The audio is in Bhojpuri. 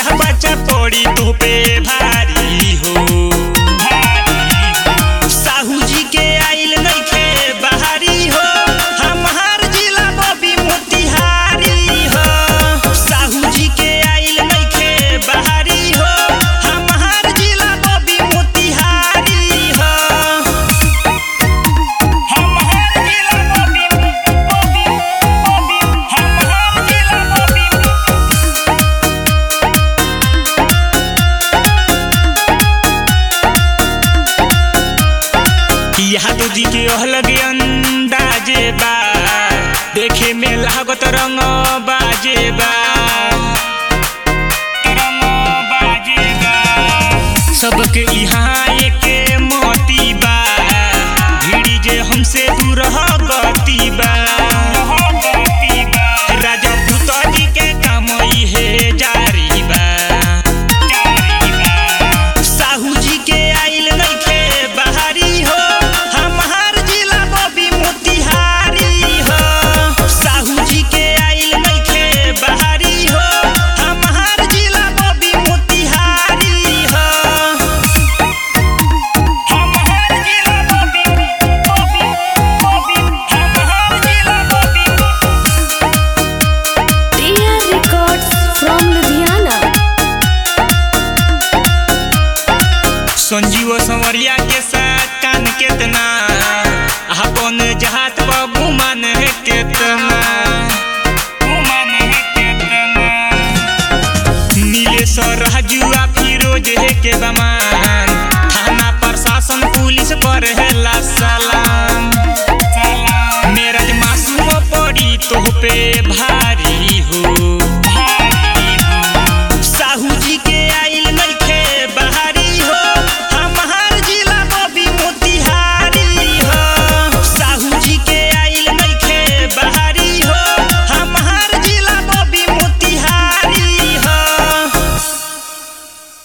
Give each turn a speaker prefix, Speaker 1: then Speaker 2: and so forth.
Speaker 1: बच्चा पड़ी तो पे भारी हो साहू जी के आइल नइखे बहारी हो हमार जिला बबी मोतिहारी हो साहू जी के आइल नइखे बहारी हो हमार जिला बबी मोतिहारी हो हमार जिला बबी बबी बबी हमार जिला बबी यादव जी के अलग अंदाजे बा देखे में लागत रंग बाजे बा रंग बाजे बा सबके यहाँ एके मोती बा भीड़ी जे हमसे दूर गति बा राजा पुतजी के काम इहे जारी बा साहू जी के आइल नइखे बहारी हो हमार जिला बबी मोतिहारी हो साहू जी के आइल नइखे बहारी हो हमार जिला बबी मोतिहारी हो हमार जिला बबी बबी बबी हमार जिला बबी
Speaker 2: TR Records from Ludhiana.
Speaker 1: Sanjeev संवरिया के साथ कान केतना अपन जहात पर गुमान है केतना गुमान है केतना नीलेश राजुआ फिरोज है के बमान थाना प्रशासन पुलिस पर है ला सलाम मेरा मासूम पड़ी तो पे भारी हो